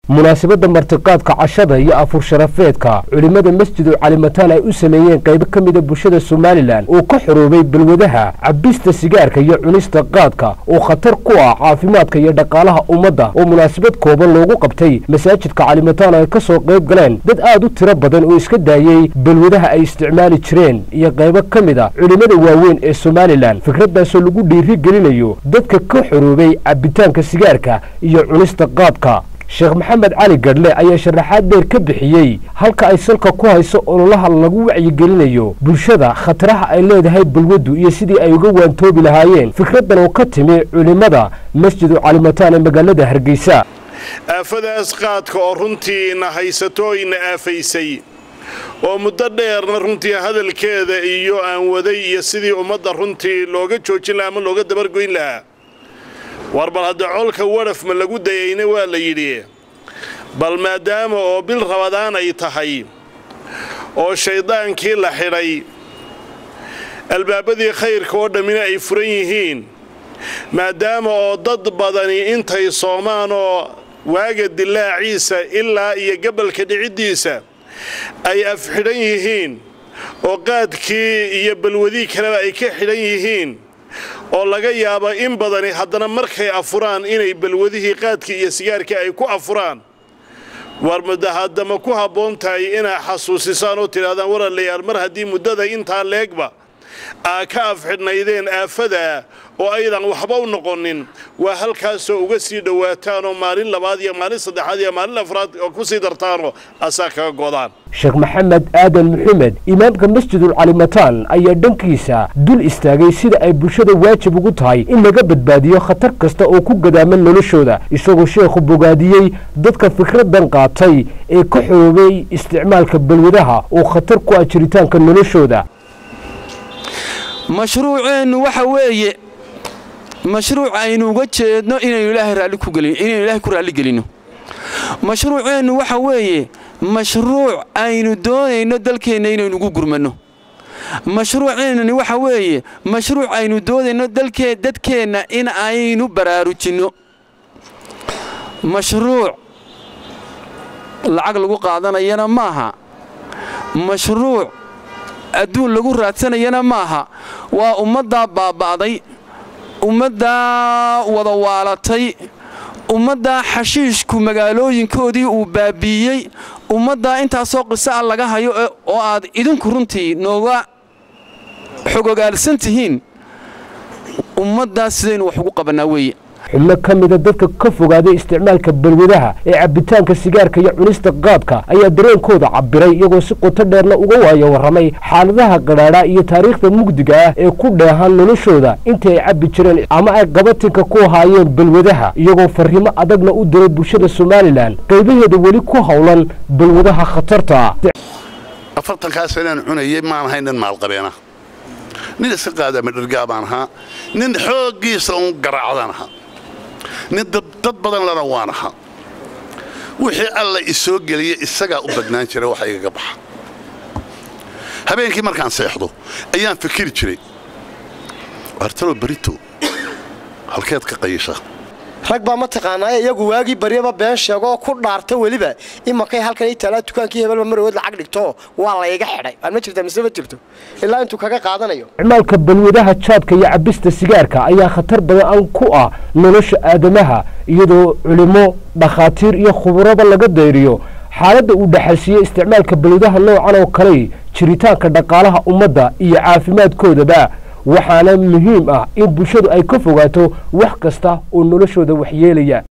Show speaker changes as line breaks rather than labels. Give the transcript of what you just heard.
munaasabadda martiqaadka cashada iyo afur sharafeedka culimmada masjidul calimataan ay u sameeyeen qaybo ka mida bulshada somalilan oo ka xoroobay balwadaha cabista sigaarka iyo cunista qaadka oo khatar ku ah caafimaadka iyo dhaqaalaha ummadda oo munaasabad kooban loogu qabtay masaajidka calimataan ay ka soo qayb galeen dad aad u tiro badan oo iska daayey balwadaha ay isticmaali jireen iyo qaybo ka mid a culimmada waaweyn ee somalilan fikraddaasoo lagu dhiiri gelinayo dadka ka xoroobay cabitaanka sigaarka iyo cunista qaadka sheekh maxamed cali gadhle ayaa sharaxaad dheer ka bixiyey halka ay salka ku hayso ololaha lagu wacyigelinayo bulshada khataraha ay leedahay balwaddu iyo sidii ay uga waantoobi lahaayeen fikraddan oo ka timi culimmada masjidu calimataan ee magaalada hargeysa
aafadaas qaadka oo runtiina haysato ina aafaysay oo muddo dheerna runtii hadalkeeda iyo aan waday iyo sidii ummadda runtii looga joojin lahaa ama looga dabargoyn lahaa war bal hadda colka wadhaf ma lagu dayayna waa la yidhi bal maadaama oo bil rabadaan ay tahay oo shayddaankii la xidhay albaabadii khayrka oo dhammina ay furan yihiin maadaama oo dad badani intay soomaan oo waaga dilaaciisa ilaa iyo gabalka dhiciddiisa ay afxidhan yihiin oo qaadkii iyo balwadii kaleba ay ka xidhan yihiin oo laga yaaba in badani haddana markay afuraan inay balwadihii qaadkii iyo sigaarkii ay ku afuraan war mudda haddama ku habboon tahay inaa xasuusisaan oo tidhahdaan walaalayaal mar haddii muddada intaa leegba aa ka afxidhnaydeen aafadaa oo aydan waxba u noqonin waa halkaasoo uga sii dhowaataanoo maalin labaad iyo maalin saddexaad iyo maalin afraad oo ku sii dartaanoo asaa kaga godaan
sheekh maxamed aadan maxamed imaamka masjidul calimataan ayaa dhankiisa dul istaagay sida ay bulshada waajib ugu tahay in laga badbaadiyo khatar kasta oo ku gadaaman noloshooda isagoo sheekhu bogaadiyey dadka fikraddan qaatay ee ka xoobay isticmaalka balwadaha oo khatar ku ah jiritaanka noloshooda
mashruuceennu waxa weeye mashruuc aynu uga jeedno inaynu ilaahay raalli ku gelin inaynu ilaahay ku raalli gelinno mashruuceennu waxa weeye mashruuc aynu doonayno dalkeenna inaynu ugu gurmanno mashruuceennani waxa weeye mashruuc aynu doonayno dalkee dadkeenna in aynu baraarujinno mashruuc lacag lagu qaadanayana maaha mashruuc adduun lagu raadsanayana maaha waa ummaddaa baaba'day ummaddaa wada waalatay ummaddaa xashiishku magaalooyinkoodii uu baabiiyey ummaddaa intaasoo qiso a laga hayo oo aad idinku runtii nooga xogogaalsan tihiin ummaddaas sidaynu wax ugu qabannaa weeye
xubno ka mida dadka ka fogaaday isticmaalka balwadaha ee cabbitaanka sigaarka iyo cunista qaadka ayaa dareenkooda cabbiray iyagoo si qoto dheerna uga waayo warramay xaaladaha qadhaadha iyo taariikhda mugdiga ah ee ku dheehan noloshooda intii ay cabbi jireen ama ay qabatinka ku haayeen balwadaha iyagoo farriimo adagna u diray bulshada somalilan qaybaheeda weli ku howlan balwadaha khatarta
afartankaa sanaan cunayay maan ahay nin maalqabeena nin iska qaadama dhergaa baan ahaa nin xooggiisa uun garaacdaan ahaa nin dad badan lana waan ahaa wixii alla isoo geliya isagaa u badnaan jira waxa igaga baxa habeenkii markaan seexdo ayaan fikiri jiray waartalo barito halkeed ka qayisha
rag baa mataqaanaa iyagu waagii baryaba been sheegoo ku dhaarta weliba imakay halkan i taalaa dukaankii hebelba marood lacag dhigto waa layga xidhay aan ma jirta mise ma jirto ilaa intuu kaga qaadanayo
isticmaalka balwadaha jaadka iyo cabista sigaarka ayaa khatar badan ku ah nolosha aadamaha iyadoo culimo dhakhaatiir iyo khuburada laga dayriyo xaaladda uu dhexalsiiyey isticmaalka balwadaha noocan oo kale jiritaanka dhaqaalaha ummadda iyo caafimaadkoodaba waxaana muhiim ah in bulshadu ay ka fogaato wax kasta oo noloshooda waxyeelaya